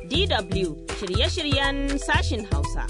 DW shirye-shiryen sashin Hausa.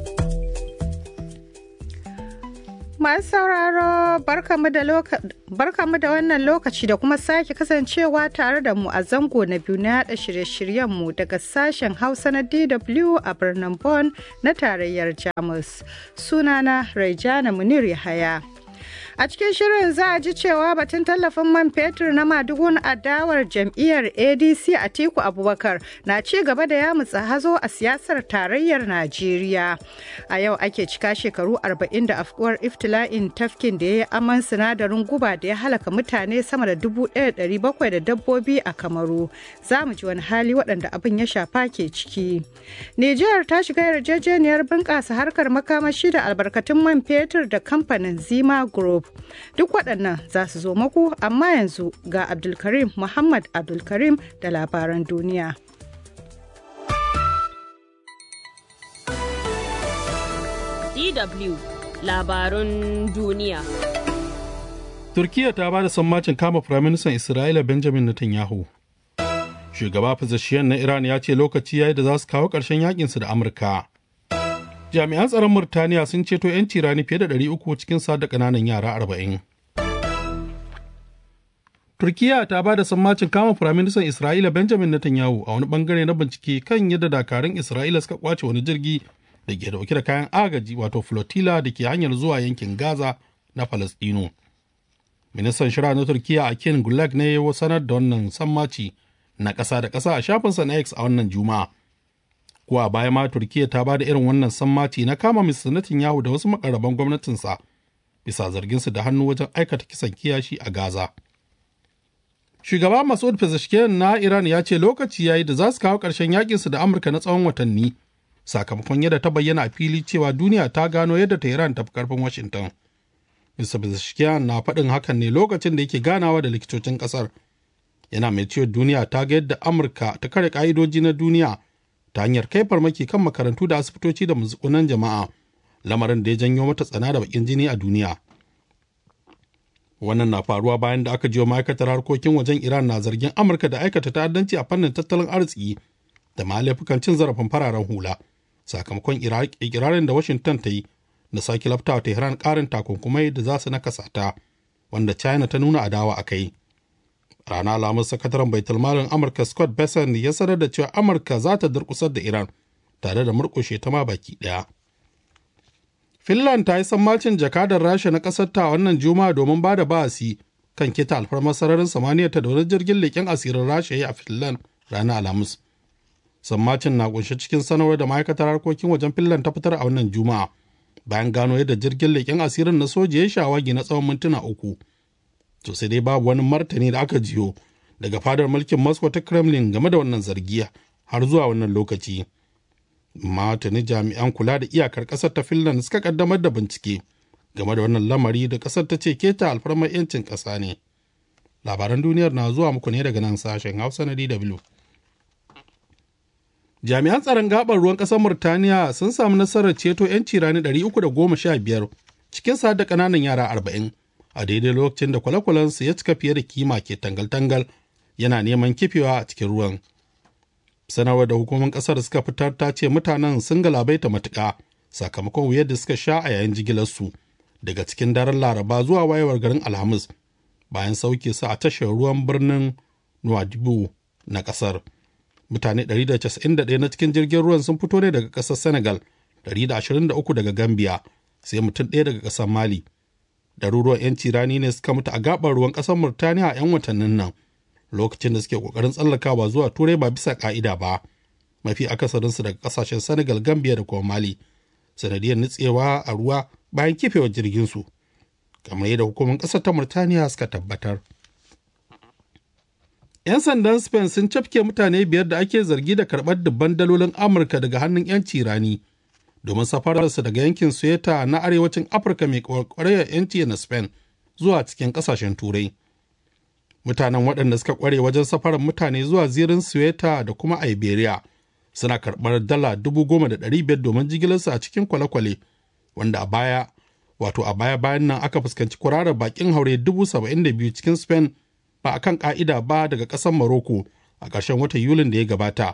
Masu sauraro barkamu da wannan lokaci da kuma sake kasancewa tare da mu a zango na biyu na yada shirye-shiryenmu daga sashen Hausa na DW a birnin Bonn na tarayyar Jamus. Sunana Raijana Munir Yahaya. A cikin shirin za a ji cewa batun tallafin man fetur na madugun adawar jam'iyyar ADC a Tiku Abubakar na ci gaba da yamutsa hazo a siyasar tarayyar Najeriya. A yau ake cika shekaru 40 da afkuwar iftila'in tafkin da ya yi aman sinadarin guba da ya halaka mutane sama da 1,700 da dabbobi a Kamaru. Za mu ji wani hali waɗanda abin ya shafa ke ciki. Nijar ta shiga yarjejeniyar bunƙasa harkar makamashi da albarkatun man fetur da kamfanin Zima Group. Duk waɗannan za su zo maku amma yanzu ga Abdulkarim Muhammad Abdulkarim da labaran duniya. DW labarun duniya. Turkiyya ta ba da sammacin kama Firaministan Isra'ila Benjamin Netanyahu. Shugaba Pezeshkian na Iran ya ce lokaci ya yi da za su kawo ƙarshen yakinsu da Amurka. jami'an tsaron Murtaniya sun ceto 'yanci rani fiye da 300 cikin sa da ƙananan yara 40. Turkiya ta ba da sammacin kama Firaministan Isra'ila Benjamin Netanyahu a wani bangare na bincike kan yadda dakarun Isra'ila suka kwace wani jirgi da ke dauke da kayan agaji wato flotilla da ke hanyar zuwa yankin Gaza na Falastinu. Ministan shira na Turkiya Akin Gulag ne ya sanar da wannan sammaci na ƙasa da ƙasa a shafinsa na X a wannan Juma'a. kuwa baya ma turkiya ta ba da irin wannan sammaci na kama mr netanyahu da wasu makaraban gwamnatinsa bisa zarginsu da hannu wajen aikata kisan kiyashi a gaza shugaba masud pezeshkian na iran ya ce lokaci yayi da za su kawo ƙarshen yakinsu da amurka na tsawon watanni sakamakon yadda ta bayyana a fili cewa duniya ta gano yadda ta iran tafi karfin washington mr pezeshkian na faɗin hakan ne lokacin da yake ganawa da likitocin ƙasar yana mai cewa duniya ta ga yadda amurka ta kare ƙa'idoji na duniya ta hanyar kai farmaki kan makarantu da asibitoci da muskunan jama'a lamarin da ya janyo mata tsana da bakin jini a duniya wannan na faruwa bayan da aka jiyo ma'aikatar harkokin wajen iran na zargin amurka da aikata ta'addanci a fannin tattalin arziki da ma laifukan cin zarafin fararen hula sakamakon ikirarin da washington ta yi na sake laftawa tehran karin takunkumai da za su nakasa ta wanda china ta nuna adawa a kai rana alamar sakataren baitulmalin amurka scott besson ya sanar da cewa amurka za ta durkusar da iran tare da murkushe ta ma baki daya finland ta yi sammacin jakadar rasha na kasar ta wannan juma'a domin ba da ba'asi kan kita alfarmar sararin samaniya ta da wani jirgin leƙen asirin rasha ya a finland ranar alhamis sammacin na kunshe cikin sanarwar da ma'aikatar harkokin wajen finland ta fitar a wannan juma'a bayan gano yadda jirgin leƙen asirin na soja ya shawagi na tsawon mintuna uku to sai dai babu wani martani da aka jiyo daga fadar mulkin Moscow ta Kremlin game da wannan zargiya har zuwa wannan lokaci. Matani jami'an kula da iyakar ƙasar ta Finland suka kaddamar da bincike game da wannan lamari da ƙasar ta ce keta alfarmar 'yancin ƙasa ne. Labaran duniyar na zuwa muku ne daga nan sashen Hausa na DW. Jami'an tsaron gabar ruwan ƙasar Murtaniya sun samu nasarar ceto 'yanci rani 315 cikin sa da ƙananan yara 40. a daidai lokacin da kwale-kwalensu ya cika fiye da kima ke tangal-tangal yana neman kifewa a cikin ruwan. Sanarwar da hukumar ƙasar suka fitar ta ce mutanen sun galabaita matuƙa sakamakon wuyar da suka sha a yayin jigilarsu daga cikin daren Laraba zuwa wayewar garin Alhamis bayan sauke su a tashar ruwan birnin Nouadhibou na ƙasar. Mutane 191 na cikin jirgin ruwan sun fito ne daga ƙasar Senegal, 123 daga Gambia, sai mutum ɗaya daga ƙasar Mali. ɗaruruwan 'yanci rani ne suka mutu a gabar ruwan ƙasar Murtaniya a 'yan watannin nan lokacin da suke ƙoƙarin tsallakawa zuwa turai ba bisa ƙa'ida ba mafi akasarinsu daga ƙasashen Senegal, Gambia da kuma Mali sanadiyar nutsewa a ruwa bayan kifewar jirginsu kamar yadda hukumar ƙasar ta Murtaniya suka tabbatar. 'Yan sandan Spain sun cafke mutane biyar da ake zargi da karɓar dubban dalolin Amurka daga hannun 'yanci rani. domin safararsa daga yankin Sueta na arewacin Afirka mai kwarkwarayar yanci na Spain zuwa cikin ƙasashen Turai. Mutanen waɗanda suka ƙware wajen safarar mutane zuwa zirin Sueta da kuma Iberia suna karɓar dala dubu goma da ɗari biyar domin jigilarsu a cikin kwale-kwale wanda a baya wato a baya bayan nan aka fuskanci kwararar bakin haure dubu saba'in da biyu cikin Spain ba a kan ƙa'ida ba daga ƙasar Morocco a ƙarshen watan Yulin da ya gabata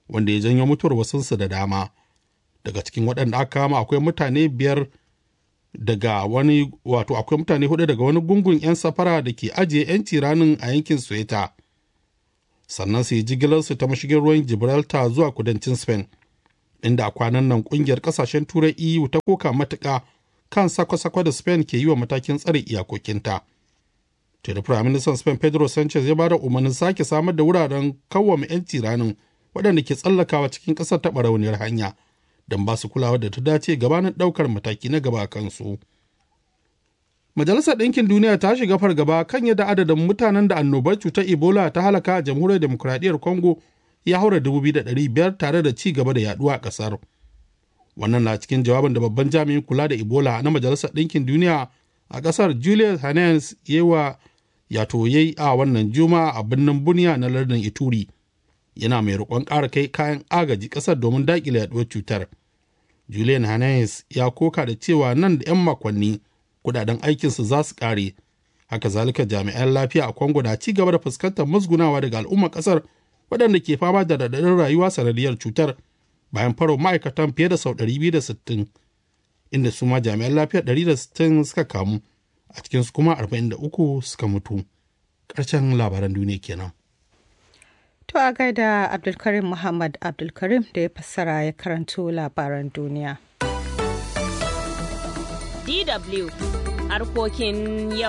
wanda ya janyo mutuwar wasunsu da dama daga cikin waɗanda aka kama akwai mutane biyar daga wani wato akwai mutane hudu daga wani gungun 'yan safara da ke ajiye 'yanci ranin a yankin Sueta. Sannan su yi jigilarsu ta mashigin ruwan Gibraltar zuwa kudancin Spain, inda a kwanan nan kungiyar kasashen turai EU ta koka matuƙa kan sako-sako da Spain ke yi wa matakin tsare iyakokinta. Tuni Firaministan Spain Pedro Sanchez ya ba da umarnin sake samar da wuraren kawwame 'yanci ranin waɗanda ke tsallakawa cikin ƙasar taɓa rauniyar hanya. don ba su kulawa da ta dace gabanin ɗaukar mataki na gaba kansu. Majalisar Ɗinkin Duniya ta shiga fargaba kan yadda adadin mutanen da annobar cutar Ebola ta halaka a jamhuriyar demokuraɗiyyar Congo ya haura biyar tare da ci gaba da yaduwa a ƙasar. Wannan na cikin jawabin da babban jami'in kula da Ebola na Majalisar Ɗinkin Duniya a ƙasar Julius Hannes yewa yato yayi a wannan juma'a a birnin Bunia na lardin Ituri. yana mai roƙon ƙara kai kayan agaji ƙasar domin daƙile yaduwar cutar. Julian Hannes ya koka da cewa nan da 'yan makonni kudaden aikinsu za su ƙare. Haka zalika jami'an lafiya a Congo na ci gaba da fuskantar musgunawa daga al'ummar ƙasar waɗanda ke fama da raɗaɗin rayuwa sanadiyar cutar bayan faro ma'aikatan fiye da sau 260 inda su ma jami'an lafiya 160 suka kamu a cikinsu kuma 43 suka mutu. Ƙarshen labaran duniya kenan. To a gaida Abdulkarim Muhammad Abdulkarim da ya fassara ya karanto labaran duniya. DW harkokin yau.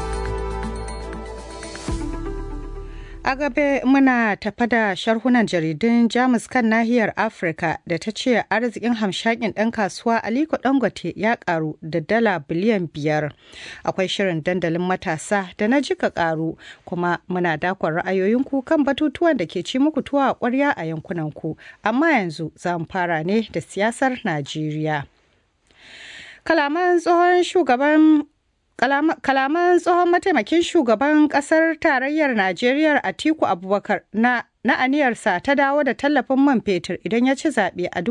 A gabe muna tafa da sharhunan jaridun Jamus kan nahiyar Afirka da ta ce arzikin hamshakin ɗan kasuwa Aliko Dangote ya karu da dala biliyan biyar. Akwai shirin dandalin matasa da na jika karu kuma muna dakon ra'ayoyinku kan batutuwan da ke ci muku tuwa a ƙwarya a yankunanku. Amma yanzu za mu fara ne da siyasar Najeriya. Kalaman tsohon shugaban kalaman tsohon mataimakin shugaban kasar tarayyar najeriya atiku abubakar na na aniyarsa ta dawo da tallafin man fetur idan ya ci zaɓe a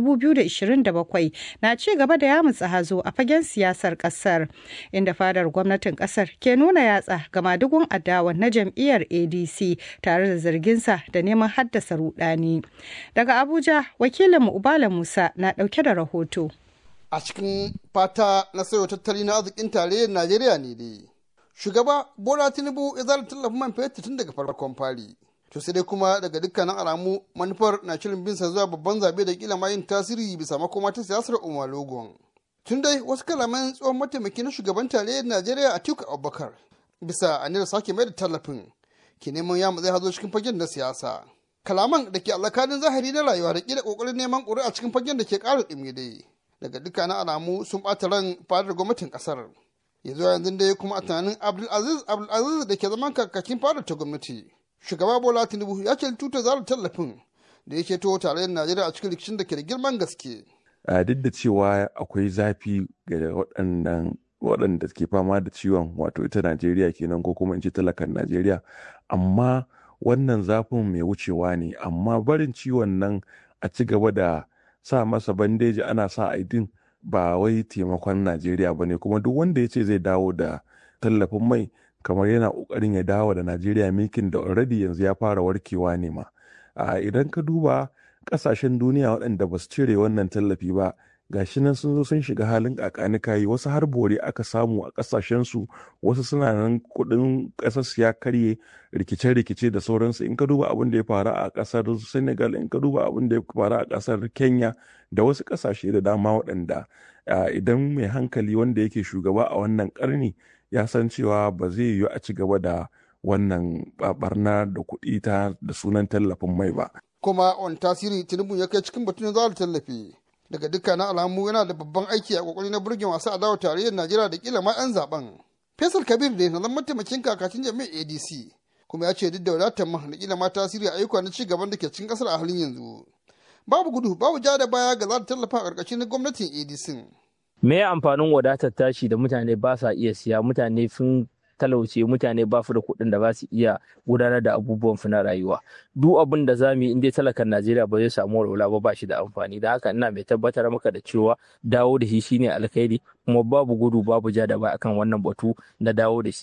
2027 na ci gaba da yamutsa hazo a fagen siyasar ƙasar inda fadar gwamnatin ƙasar ke nuna yatsa ga madugun adawa na jam'iyyar adc tare da zarginsa da neman haddasa rudani daga abuja wakilinmu ubala musa na ɗauke da rahoto a cikin fata na sayo tattali na arzikin tarayyar Najeriya ne dai. Shugaba Bola Tinubu ya zara tallafin man fetur tun daga farkon fari. To sai dai kuma daga dukkanin alamu manufar na shirin bin sa zuwa babban zabe da kila yin tasiri bisa makoma ta siyasar Umar Logon. Tun dai wasu kalaman tsohon mataimaki na shugaban tarayyar Najeriya Atiku Abubakar bisa aniyar sake mai da tallafin ke neman ya zai hazo cikin fagen na siyasa. Kalaman da ke alakanin zahiri na rayuwa da kila kokarin neman ƙuri'a cikin fagen da ke ƙara ɗumi dai. daga dukkanin alamu sun ɓata ran fadar gwamnatin ƙasar ya zuwa yanzu dai kuma a tunanin abdulaziz abdulaziz da ke zaman kakakin fadar ta gwamnati shugaba bola tinubu ya ce tuta zarar tallafin da yake to tarayyar najeriya a cikin rikicin da ke da girman gaske duk da cewa akwai zafi ga waɗannan waɗanda ke fama da ciwon wato ita najeriya kenan ko kuma in ce talakan najeriya amma wannan zafin mai wucewa ne amma barin ciwon nan a ci gaba da sa masa bandeji ana sa aidin ba wai taimakon najeriya ba ne kuma duk wanda ya ce zai dawo da tallafin mai kamar yana ƙoƙarin ya dawo da najeriya milkin da already yanzu ya fara warkewa ne ma idan ka duba ƙasashen duniya waɗanda ba su cire wannan tallafi ba gashi nan sun zo sun shiga halin kakanikayi wasu har bore aka samu a ƙasashensu wasu suna nan kuɗin ƙasar ya karye rikice-rikice da sauransu in ka duba abin da ya faru a ƙasar senegal in ka duba abin da ya faru a ƙasar kenya da wasu ƙasashe da dama waɗanda idan mai hankali wanda yake shugaba a wannan ƙarni ya san cewa ba zai yiwu a ci gaba da wannan barna da kuɗi ta da sunan tallafin mai ba. kuma wani tasiri tinubu ya kai cikin batun za tallafi daga dukkanin alamu yana da babban aiki a kokari na burge masu adawa tarayyar najeriya da kila ma 'yan zaben faisal kabir da na zama mataimakin kakacin jami'ar adc kuma ya ce duk da wadatar ma da kila ma tasiri a ayyuka na ci gaban da ke cikin kasar a halin yanzu babu gudu babu ja da baya ga za ta tallafa a ƙarƙashin gwamnatin adc me amfanin wadatar tashi da mutane ba sa iya siya mutane sun talauce mutane ba su da kuɗin da ba su iya gudanar da abubuwan su na rayuwa duk abin da za mu yi in dai talakan najeriya ba zai samu walwala ba ba shi da amfani da haka ina mai tabbatar maka da cewa dawo da shi shine alkhairi kuma babu gudu babu ja da ba akan wannan batu na dawo da shi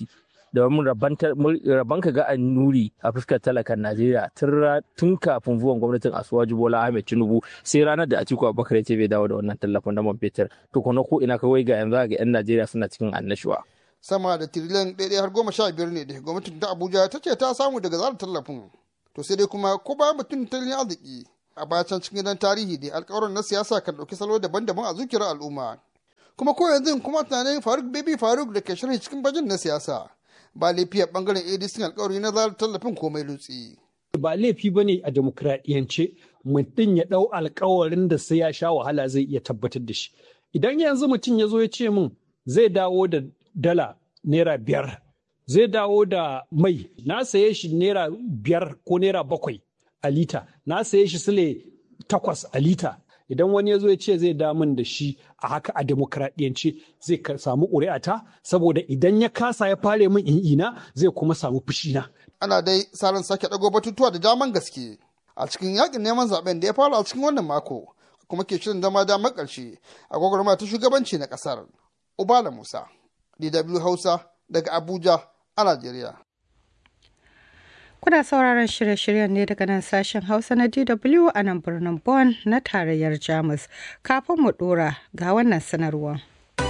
domin rabon ka ga annuri a fuskar talakan Najeriya tun kafin zuwan gwamnatin Asuwaju Bola Ahmed Tinubu sai ranar da Atiku Abubakar ya ce bai dawo da wannan tallafin na man fetur to kuma ko ina kawai ga yanzu ga 'yan Najeriya suna cikin annashuwa. sama da tiriliyan ɗaya har goma sha biyar ne da gwamnatin ta Abuja ta ce ta samu daga zarar tallafin to sai dai kuma ko bayan mutum tattalin arziki a bayan cikin gidan tarihi da alkawarin na siyasa kan ɗauki salo daban-daban a zuciyar al'umma kuma ko yanzu kuma tunanin faruk baby faruk da ke shirin cikin bajin na siyasa ba laifi a bangaren adc alkawari na zarar tallafin komai lutsi. ba laifi ba ne a demokradiyance mutum ya ɗau alkawarin da sai ya sha wahala zai iya tabbatar da shi idan yanzu mutum ya zo ya ce min zai dawo da dala naira biyar zai dawo da mai na saye shi naira biyar ko naira bakwai a lita na saye shi sile takwas a lita idan wani ya zo ya ce zai damun da shi a haka a demokradiyance zai samu ƙuri'ata saboda idan ya kasa ya fare min ina zai kuma samu fushina. ana dai salon sake ɗago batutuwa da daman gaske a cikin yakin neman zaben da ya fara a cikin wannan mako kuma ke shirin zama damar ƙarshe a gwagwarmaya ta shugabanci na ƙasar ubala musa dw hausa daga abuja a najeriya Kuna sauraron shirye-shiryen ne daga nan sashen Hausa na DW a nan birnin Bonn na tarayyar Jamus. Kafin mu dora ga wannan sanarwa.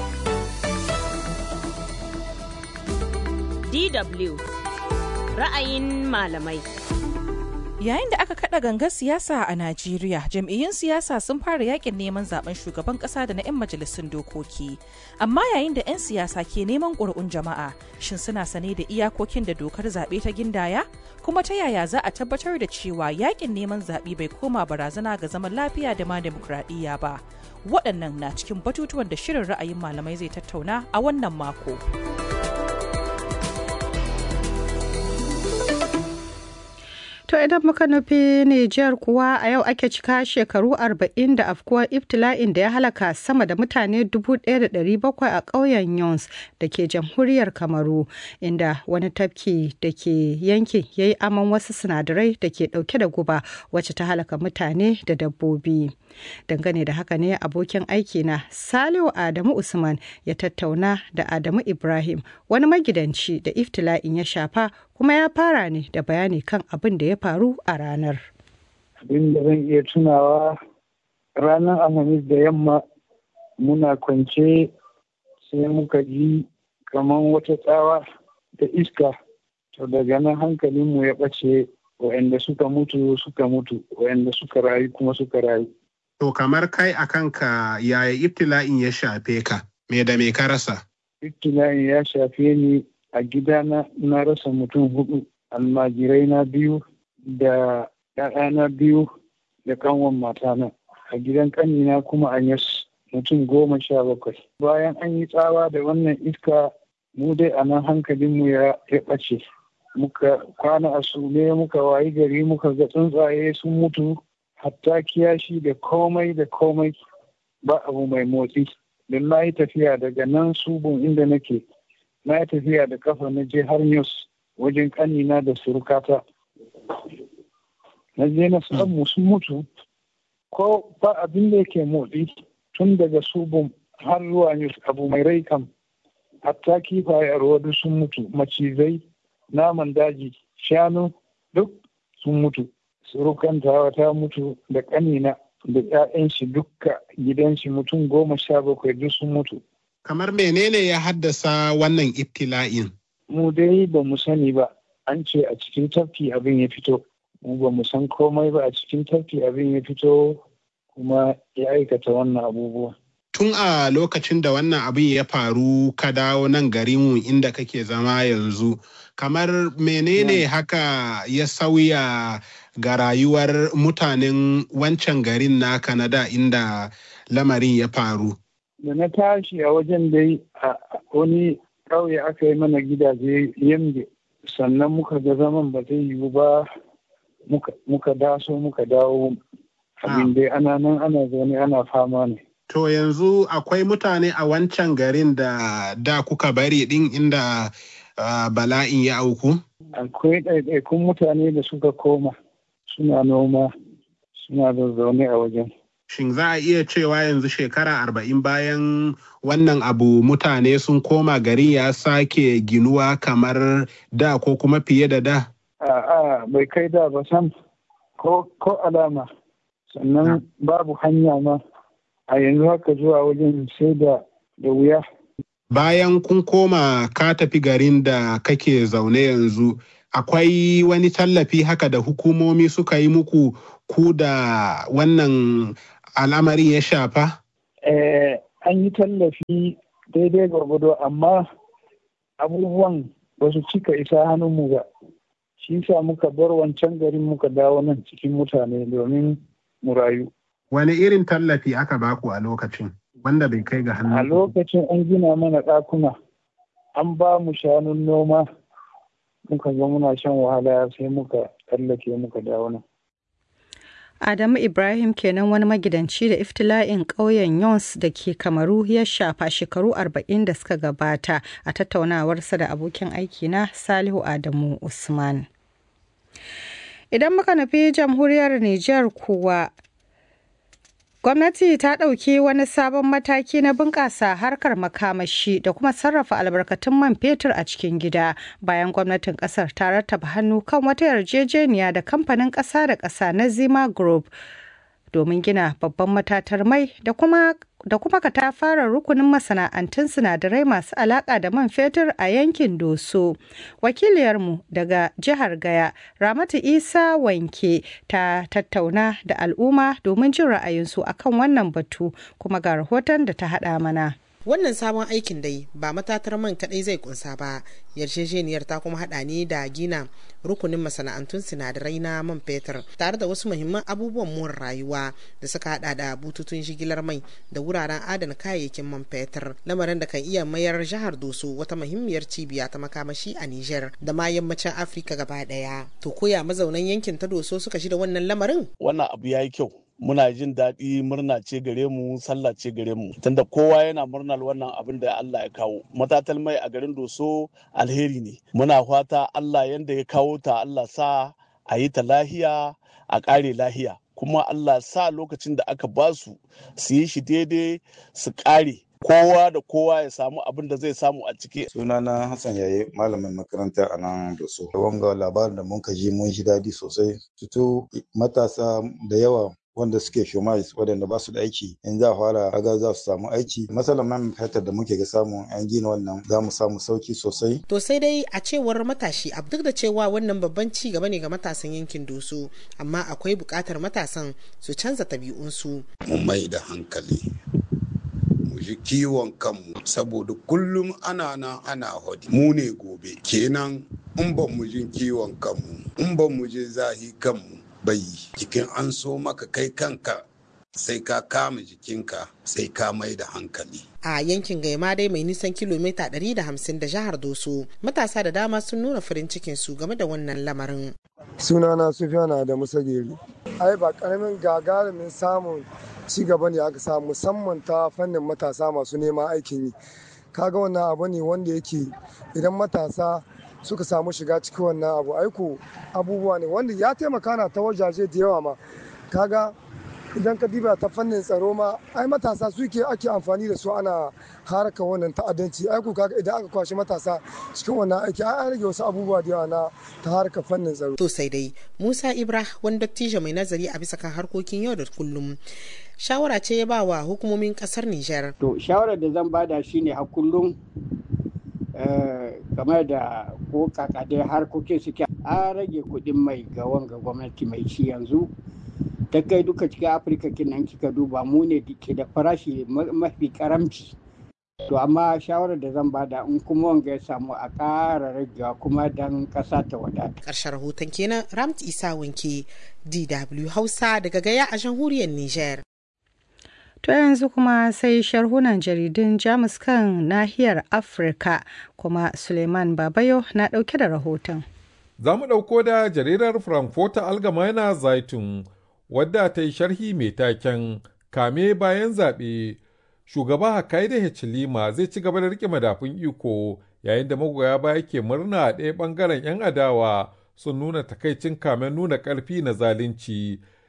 DW ra'ayin malamai. Yayin da aka kada gangar siyasa a Najeriya, jam'iyyun siyasa sun fara yakin neman zaben shugaban kasa da na 'yan majalisun dokoki. Amma yayin da 'yan siyasa ke neman ƙuri'un jama'a, shin suna sane da iyakokin da dokar zaɓe ta gindaya? Kuma ta yaya za a tabbatar da cewa yakin neman zaɓe bai koma barazana ga zaman lafiya da ma demokuraɗiyya ba? Waɗannan na cikin batutuwan da shirin ra'ayin malamai zai tattauna a wannan mako. To idan muka nufi Nijar kuwa a yau ake cika shekaru 40 da afkuwar ibtila'in da ya halaka sama da mutane 1,700 a ƙauyen Yons da ke jamhuriyar Kamaru inda wani tafki da ke yankin ya yi aman wasu sinadarai da ke ɗauke da guba wacce ta halaka mutane da dabbobi. Dangane da haka ne abokin aikina Salihu Adamu Usman ya tattauna da Adamu Ibrahim wani magidanci da iftila'in ya shafa kuma ya fara ne da bayani kan abin da ya faru a ranar. Abin da zan iya tunawa ranar Alhamis da yamma muna kwance sai muka ji kamar wata tsawa da iska to daga nan hankalinmu ya ɓace waɗanda suka mutu suka mutu waɗanda suka rayu kuma suka rayu. To kamar kai a kanka yaya ibtila'in ya shafe ka me da me ka rasa? Ibtila'in ya shafe ni a gidana na rasa mutum hudu almajirai na biyu da ‘ya'yana biyu da kanwan matana a gidan kanina kuma an yas mutum goma sha bakwai bayan an yi tsawa da wannan iska mu dai a nan hankalinmu ya ɓace muka kwana a sule muka wayi gari muka ga tsuntsaye sun mutu hatta kiyashi da komai da komai ba abu mai motsi don na yi tafiya daga nan subun inda nake na yi tafiya da kafa na je har news wajen kanina da surukata na je na samu sun mutu ko ba abin da yake motsi tun daga subun har zuwa news abu mai rai kam hatta kifaye a ruwa sun mutu macizai naman daji shanu duk sun mutu surukan tawa ta mutu da kanina da 'ya'yan shi dukka gidan shi mutum goma sha bakwai duk sun mutu Kamar menene ya haddasa wannan ibtila'in? mu dai ba mu sani ba an ce a cikin tafki abin ya fito mu ba mu san komai ba a cikin tafki abin ya fito kuma ya aikata wannan abubuwa Tun a lokacin da wannan abin ya faru ka dawo nan garinmu inda kake zama yanzu, kamar menene haka ya sauya ga rayuwar mutanen wancan garin na Kanada inda lamarin ya faru? da na tashi a wajen dai a wani ƙauye aka yi mana gidaje yamge sannan muka ga zaman ba zai yiwu ba muka daso muka dawo abin dai ana nan ana zaune ana fama ne To yanzu akwai mutane a wancan garin da da kuka bari din inda uh, bala'in ya auku? akwai ɗaiɗaikun mutane da suka koma suna noma suna da zaune a wajen Shin za a iya cewa yanzu shekara arba'in bayan wannan abu mutane sun koma gari ya sake ginuwa kamar da ko kuma fiye da da? A'a bai kai da ba sam ko alama sannan babu hanya ma a yanzu haka zuwa wajen sai da da wuya. Bayan kun koma ka tafi garin da kake zaune yanzu akwai wani tallafi haka da hukumomi suka yi muku ku da wannan al'amarin ya shafa? Eh, an yi tallafi daidai gwargwado amma abubuwan ba su cika isa hannunmu ba. Shi sa muka bar wancan garin muka dawo nan cikin mutane domin mu rayu. Wani irin tallafi aka baku a lokacin wanda bai kai ga hannu? A lokacin an gina mana ɗakuna, an ba mu shanun noma, muka ga muna shan wahala sai muka tsallake muka dawo nan. Adamu Ibrahim kenan wani magidanci da iftila'in ƙauyen Yons da ke Kamaru ya shafa shekaru 40 da suka gabata a tattaunawarsa da abokin aikina Salihu Adamu Usman. Idan muka nufi jamhuriyar Nijar kuwa Gwamnati ta ɗauki wani sabon mataki na bunƙasa harkar makamashi da kuma sarrafa albarkatun man fetur a cikin gida bayan gwamnatin ƙasar ta rattaba hannu kan wata yarjejeniya da kamfanin ƙasa da ƙasa na Zima Group domin gina babban matatar mai da kuma da kuma katafaren rukunin masana'antun sinadarai masu alaƙa da man fetur a yankin Doso. Wakiliyarmu daga jihar Gaya, Ramatu Isa Wanke ta tattauna da al'umma domin jin ra'ayinsu akan wannan batu kuma ga rahoton da ta haɗa mana. wannan sabon aikin dai ba matatar man kadai zai kunsa ba yarjejeniyar ta kuma hada ne da gina rukunin masana'antun sinadarai na man fetur tare da wasu muhimman abubuwan more rayuwa da suka hada da bututun jigilar mai da wuraren adana kayayyakin man fetur lamarin da kan iya mayar jihar doso wata muhimmiyar cibiya ta makamashi a niger da ma yammacin afirka gaba daya to koya mazaunan yankin ta doso suka shi da wannan lamarin wannan abu ya yi kyau muna jin daɗi murna ce gare mu sallah ce gare mu tunda kowa yana murnar wannan abin da Allah ya kawo matatal mai a garin doso alheri ne muna fata Allah yanda ya kawo ta Allah sa a yi ta lahiya a ƙare lahiya kuma Allah sa lokacin da aka ba su su yi shi daidai su ƙare kowa da kowa ya samu abin da zai samu a ciki. sunana hassan yaye malamin makaranta a nan da so wanga labarin da mun ji mun ji daɗi sosai tutu matasa da yawa wanda suke shomais waɗanda ba su da aiki in za a fara aga za su samu aiki matsalar man fetur da muke ga samu an gina wannan za mu samu sauki sosai to sai dai a cewar matashi a duk da cewa wannan babban ci gaba ne ga matasan yankin doso amma akwai buƙatar matasan su canza tabi'unsu mu mai da hankali mu ji kiwon kanmu saboda kullum ana nan ana hodi mu ne gobe kenan in ban mu jin kiwon kanmu in ban mu je zahi kanmu bai jikin an so maka kai kanka sai ka kama jikinka sai ka mai da hankali. A yankin Gaima dai mai nisan kilomita 150 da jihar Doso, matasa da dama sun nuna farin cikin su game da wannan lamarin. Sunana Sufiyana da Musagiri. Ai ba karamin gagarumin samun ci gaba ne aka samu musamman ta fannin matasa masu neman aikin yi. Kaga wannan abu ne wanda yake idan matasa suka samu shiga cikin wannan abu aiko abubuwa ne wanda ya taimaka na ta wajaje da yawa ma kaga idan ka diba ta fannin tsaro ma ai matasa suke ake amfani da su ana haraka wannan ta'addanci aiko kaga idan aka kwashe matasa cikin wannan aiki ai rage wasu abubuwa da yawa na ta harka fannin tsaro to sai dai Musa Ibra wani dattijo mai nazari a bisa kan harkokin yau da kullum shawara ce ya ba wa hukumomin kasar Nijar to shawarar da zan bada shine a kullum game da ko kakadai harkokin suke an rage kuɗin mai ga wanga gwamnati mai ci yanzu ta kai duka cikin afirka kinan kika duba mu ne ke da farashi mafi karamci to amma shawarar da zan bada in kuma wanga ya samu a ƙara ragewa kuma dan ƙasa ta wadata. ƙarshen rahoton kenan ramt isa wanke dw hausa daga gaya a jamhuriyar niger To yanzu kuma sai sharhunan jaridun Jamus kan nahiyar Afirka kuma Suleiman Babayo na ɗauke da rahoton. Za mu ɗauko da jaridar Frankfurter Allgemeine Zeitung wadda ta yi sharhi mai taken kame bayan zaɓe. Shugaba Hakaide Hichilima zai ci gaba da rike madafun iko yayin da magoya baya ke murna a ɗaya ɓangaren 'yan adawa sun nuna takaicin kamen nuna ƙarfi na zalunci.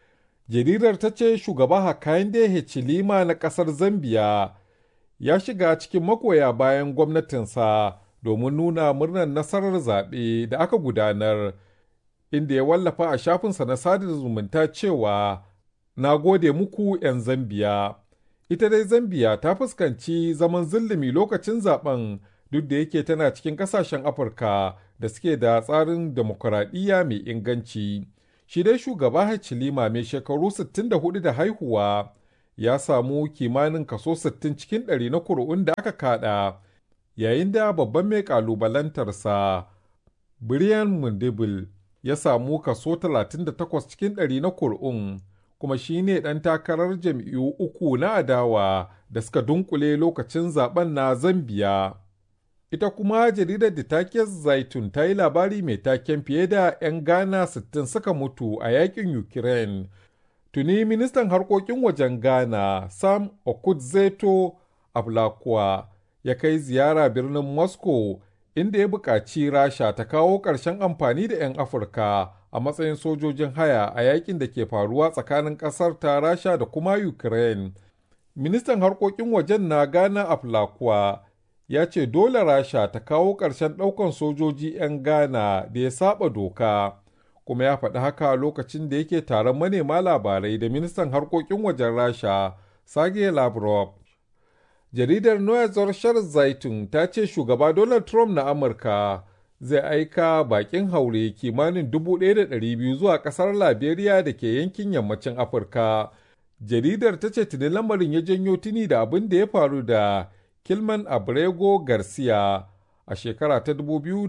jaridar ta ce shugaba Hakainde Hichilema na ƙasar Zambiya ya shiga cikin makoya bayan gwamnatinsa domin nuna murnar nasarar zaɓe da aka gudanar inda ya wallafa a shafinsa na sada zumunta cewa na gode muku 'yan Zambiya. Ita dai Zambiya ta fuskanci zaman zillimi lokacin zaben duk da yake tana cikin kasashen Afirka da suke da tsarin demokuraɗiyya mai inganci. Shi dai shugaba Hachilima mai shekaru 64 da haihuwa ya samu kimanin kaso 60 cikin ɗari na kuri'un da aka kada, yayin da babban mai ƙalubalantarsa Brian Mundibil ya samu kaso 38 cikin ɗari na kuri'un. kuma shi ne ɗan takarar jam'iyyu uku na adawa da suka dunkule lokacin zaben na Zambiya. Ita kuma jaridar da take Zaitun ta yi labari mai taken fiye da 'yan Ghana 60 suka mutu a yakin Ukraine. Tuni ministan harkokin wajen Ghana Sam Okudzeto Ablakwa ya kai ziyara birnin Moscow inda ya buƙaci Rasha ta kawo ƙarshen amfani da 'yan Afirka a matsayin sojojin haya a yakin da ke faruwa tsakanin ƙasar ta Rasha da kuma Ukraine. Ministan harkokin wajen na Ghana Aflakwa ya ce dole Rasha ta kawo ƙarshen ɗaukan sojoji 'yan Ghana da ya saba doka. Kuma ya faɗi haka lokacin da yake taron manema labarai da ministan harkokin wajen Rasha, Sergei Lavrov. Jaridar Noya Zorshar Zaitun ta ce shugaba Donald Trump na Amurka zai aika bakin haure kimanin 1,200 zuwa kasar Liberia da ke yankin yammacin Afirka. Jaridar ta ce tuni lamarin ya janyo tuni da abin da ya faru da Kilman Abrego Garcia a shekara ta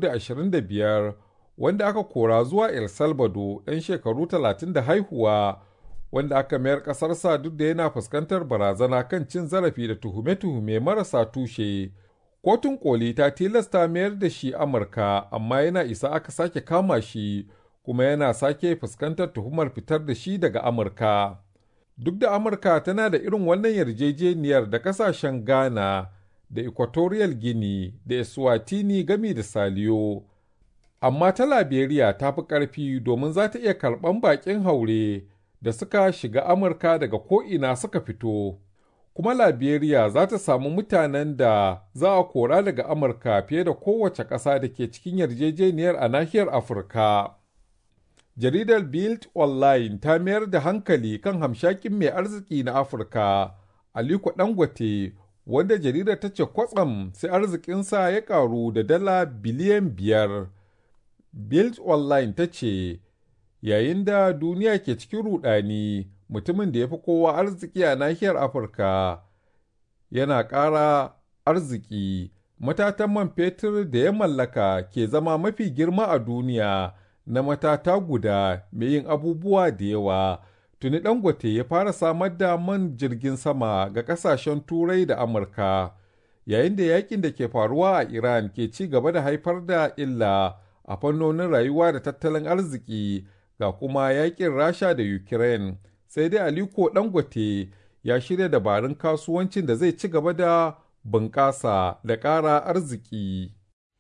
2025 wanda aka kora zuwa El Salvador ɗan shekaru 30 da haihuwa wanda aka mayar ƙasarsa duk da yana fuskantar barazana kan cin zarafi da tuhume-tuhume marasa tushe. Kotun koli ta tilasta mayar da shi Amurka, amma yana isa aka sake kama shi, kuma yana sake fuskantar tuhumar fitar da shi daga Amurka. Duk da Amurka tana da irin wannan yarjejeniyar da kasashen Ghana da Equatorial Guinea da Eswatini gami da Saliyo. Amma ta Liberia ta fi ƙarfi domin za ta iya karɓan baƙin haure da suka shiga Amurka daga ko'ina suka fito. kuma Liberia za ta samu mutanen da za a kora daga Amurka fiye da kowace ƙasa da ke cikin yarjejeniyar a nahiyar Afirka. Jaridar Bild Online ta mayar da hankali kan hamshakin mai arziki na Afirka, Aliko Dangote, wanda jaridar ta ce kwatsam sai arzikinsa ya karu da dala biliyan biyar. Bild Online ta ce, yayin da duniya ke cikin rudani, mutumin da ya fi kowa arziki a nahiyar Afirka yana ƙara arziki. Matatan man fetur da ya mallaka ke zama mafi girma a duniya na matata guda mai yin abubuwa da yawa. Tuni Dangote ya fara samar da man jirgin sama ga ƙasashen Turai da Amurka, yayin da yakin da ke faruwa a Iran ke ci gaba da haifar da illa a fannonin rayuwa da tattalin arziki ga kuma yakin Rasha da Ukraine. sai dai Aliko Dangote ya shirya dabarun kasuwancin da zai ci gaba da bunƙasa da ƙara arziki.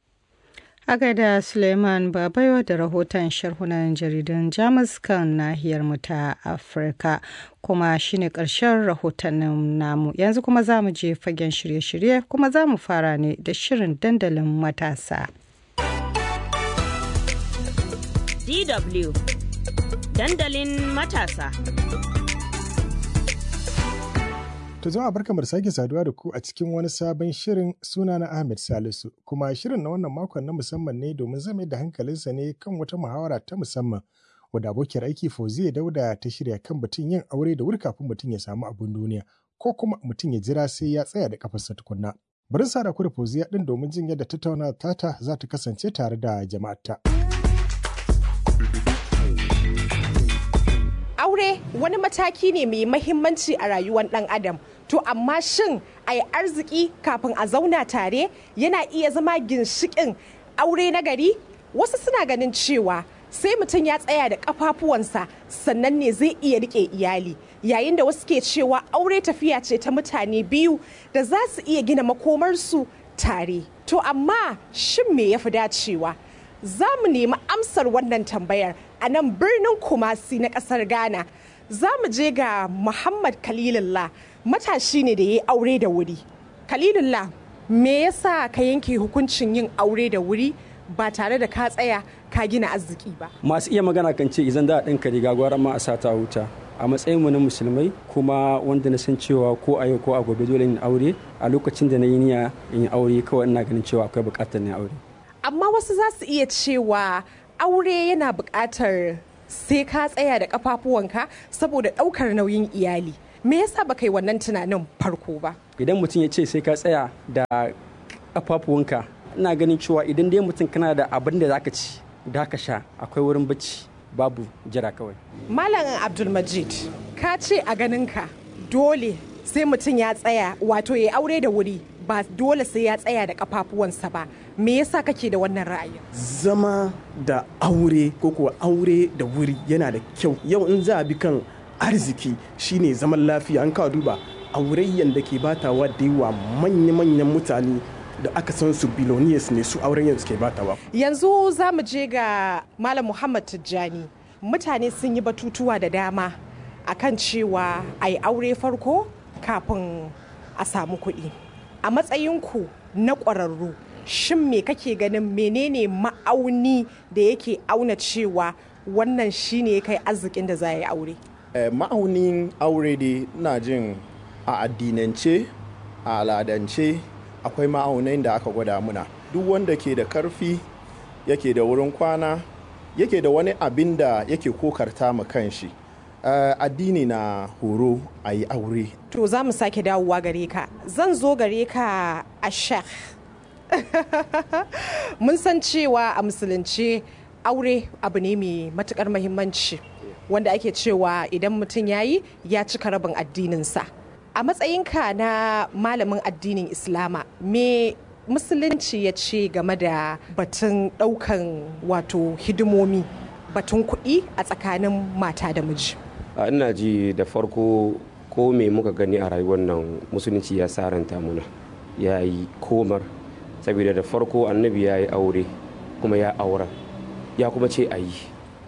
A gaida Suleiman Babayo da rahoton sharhunan jaridan Jamus kan nahiyar mu ta Afirka kuma shine ƙarshen rahotannin namu yanzu kuma za mu je fagen shirye-shirye kuma za mu fara ne da shirin dandalin matasa. DW dandalin matasa. To zama barka da sake saduwa da ku a cikin wani sabon shirin suna na Ahmed Salisu kuma shirin na wannan makon na musamman ne domin zama da hankalinsa ne kan wata muhawara ta musamman wadda abokiyar aiki Fauziya Dauda ta shirya kan batun yin aure da wuri kafin mutum ya samu abin duniya ko kuma mutum ya jira sai ya tsaya da kafarsa tukunna. Bari sa da ku da Fauziya din domin jin yadda tattauna tata za ta kasance tare da jama'arta. aure wani mataki ne mai mahimmanci a rayuwar ɗan adam to amma shin a yi arziki kafin a zauna tare yana iya zama ginshikin aure na gari wasu suna ganin cewa sai mutum ya tsaya da kafafuwansa sannan ne zai iya rike iyali yayin da wasu ke cewa aure tafiya ce ta mutane biyu da za su iya gina makomarsu tare to amma shin me ya fi dacewa za mu nemi amsar wannan tambayar a nan birnin kumasi na kasar ghana za mu je ga muhammad kalilullah matashi ne da ya yi aure da wuri kalilullah me yasa ka yanke hukuncin yin aure da wuri ba tare da ka tsaya ka gina arziki ba masu iya magana kan ce idan za a ɗinka riga gwara ma a sa ta wuta a matsayinmu na musulmai kuma wanda na san cewa ko a yau ko a gobe dole in aure a lokacin da na yi niyya in yi aure kawai ina ganin cewa akwai buƙatar na aure amma wasu za su iya cewa aure yana buƙatar sai ka tsaya da kafafuwanka saboda ɗaukar nauyin iyali me yasa baka yi wannan tunanin farko ba idan mutum ya ce sai ka tsaya da kafafuwanka ina ganin cewa idan dai mutum kana da abin da zaka ci da ka sha akwai wurin bacci babu jira kawai malam abdulmajid ka ce a ganinka dole sai mutum ya tsaya wato ya aure da wuri ba dole sai ya tsaya da kafafuwansa ba me yasa kake da wannan ra'ayin zama da aure ko kuwa aure da wuri yana da kyau yau in za a bi kan arziki shine zaman lafiya an kawo duba aurayyan da ke batawa da yawa manya-manyan mutane da aka san su billionaires ne su auren suke batawa yanzu za mu je ga malam muhammad tijjani mutane sun yi batutuwa da dama akan cewa a yi aure farko kafin a samu kuɗi a matsayinku na ƙwararru shin me kake ganin menene ma'auni da yake auna cewa wannan shine kai arzikin da za a yi aure ma'aunin aure dai na jin a addinance a aladance akwai ma'aunai da aka gwada muna duk wanda ke da karfi yake da wurin kwana yake da wani abin da yake kokarta ma kanshi uh, addini na horo a yi aure to za mu sake dawowa gare ka zan zo gare ka a shek mun san cewa a musulunce aure abu ne mai matukar mahimmanci wanda ake cewa idan mutum ya yi ya cika rabin addininsa a matsayinka na malamin addinin islama me musulunci ya ce game da batun daukan wato hidimomi batun kuɗi a tsakanin mata da miji ina ji da farko ko me muka gani a rayuwar nan musulunci ya saranta muna ya yi komar saboda da farko annabi ya yi aure kuma ya aura ya kuma ce a yi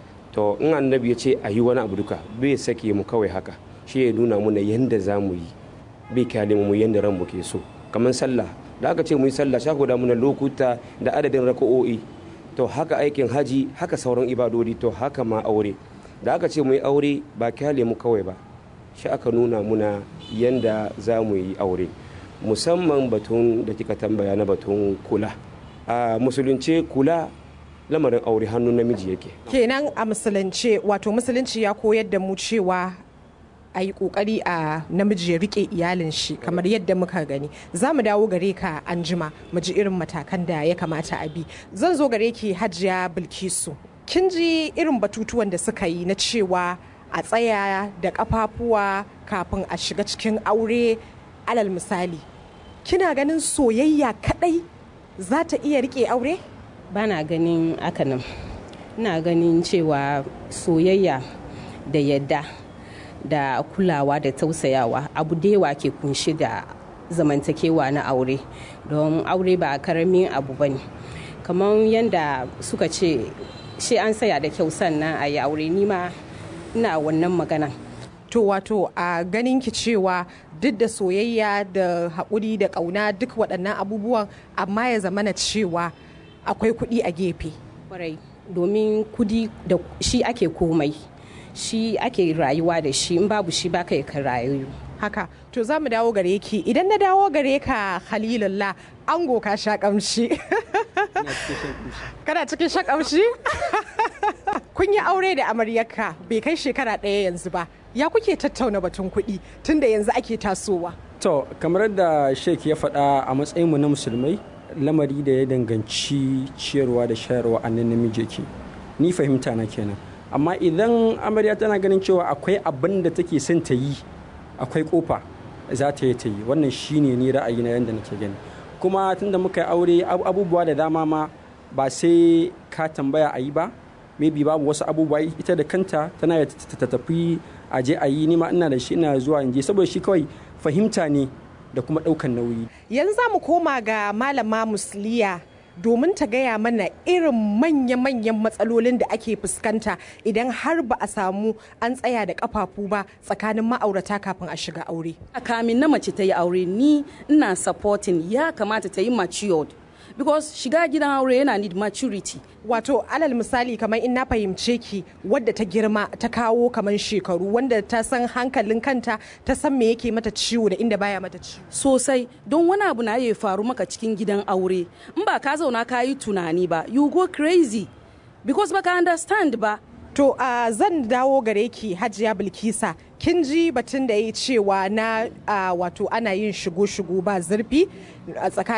to in annabi ya ce a yi wani abu duka bai sake mu kawai haka shi ya nuna muna yadda za mu yi bai kyale mu yadda ran mu ke so kamar sallah da aka ce mu yi sallah sha da muna lokuta da adadin raka'o'i to haka aikin haji haka sauran ibadodi to haka ma aure da aka ce mu yi aure ba kyale mu kawai ba shi aka nuna muna yadda za mu yi aure musamman batun da kika tambaya na batun kula a musulunce kula lamarin aure hannun namiji yake kenan a musulunce wato musulunci ya koyar da mu cewa a yi kokari a namiji ya rike iyalin shi kamar yadda muka gani za mu dawo gare ka an jima mu ji irin matakan da ya kamata a bi zan zo gare ki hajiya bilkisu kin ji irin batutuwan da suka yi na cewa a tsaya da kafafuwa kafin a shiga cikin aure alal misali kina ganin soyayya kadai za ta iya rike aure ba na ganin hakanan ina ganin cewa soyayya da yadda da kulawa da tausayawa abu da yawa ke kunshi da zamantakewa na aure don aure ba karamin abu ba ne kamar yadda suka ce shi an saya da kyau sannan a yi aure nima ina wannan magana to wato a ganin ki cewa duk da soyayya da haƙuri da ƙauna duk waɗannan abubuwan amma ya zamana cewa akwai kuɗi a gefe kwarai domin kudi da shi ake komai shi ake rayuwa da shi in babu shi baka ka rayu haka to za mu dawo gare ki idan na dawo gare ka halilullah ango ka sha kamshi kana cikin sha kamshi kun yi aure da amaryarka bai kai shekara ɗaya yanzu ba ya kuke tattauna batun kuɗi tunda yanzu ake tasowa to kamar da sheik ya faɗa a matsayinmu na musulmai lamari da ya danganci ciyarwa da shayarwa a nan namiji ke ni fahimta na kenan amma idan amarya tana ganin cewa akwai abin da take son ta yi akwai kofa za ta yi ta yi wannan shine ni ra'ayi na yadda nake gani kuma tunda muka yi aure abubuwa da dama ma ba sai ka tambaya a yi ba maybe babu wasu abubuwa ita da kanta tana ta tafi a je a yi ni ma ina da shi ina zuwa in je saboda shi kawai fahimta ne da kuma ɗaukan nauyi yanzu za mu koma ga malama musliya domin ta gaya mana irin manya-manyan matsalolin da ake fuskanta idan har ba a samu an tsaya da kafafu ba tsakanin ma'aurata kafin a shiga aure. kamin na mace ta yi aure ni ina supporting ya kamata ta yi matured because shiga gidan aure yana need maturity wato alal misali kamar in na fahimce ki wadda ta girma ta kawo kamar shekaru wanda ta san hankalin kanta ta san me yake mata ciwo da inda baya mata ciwo sosai don wani abu na ya faru maka cikin gidan aure in ba ka zauna ka yi tunani ba you go crazy because baka understand ba To uh, zan dawo gare ki Hajiya Bilkisa kin ji batun da ya yi cewa na uh, wato ana yin shigo-shigo ba zurfi a tsakanin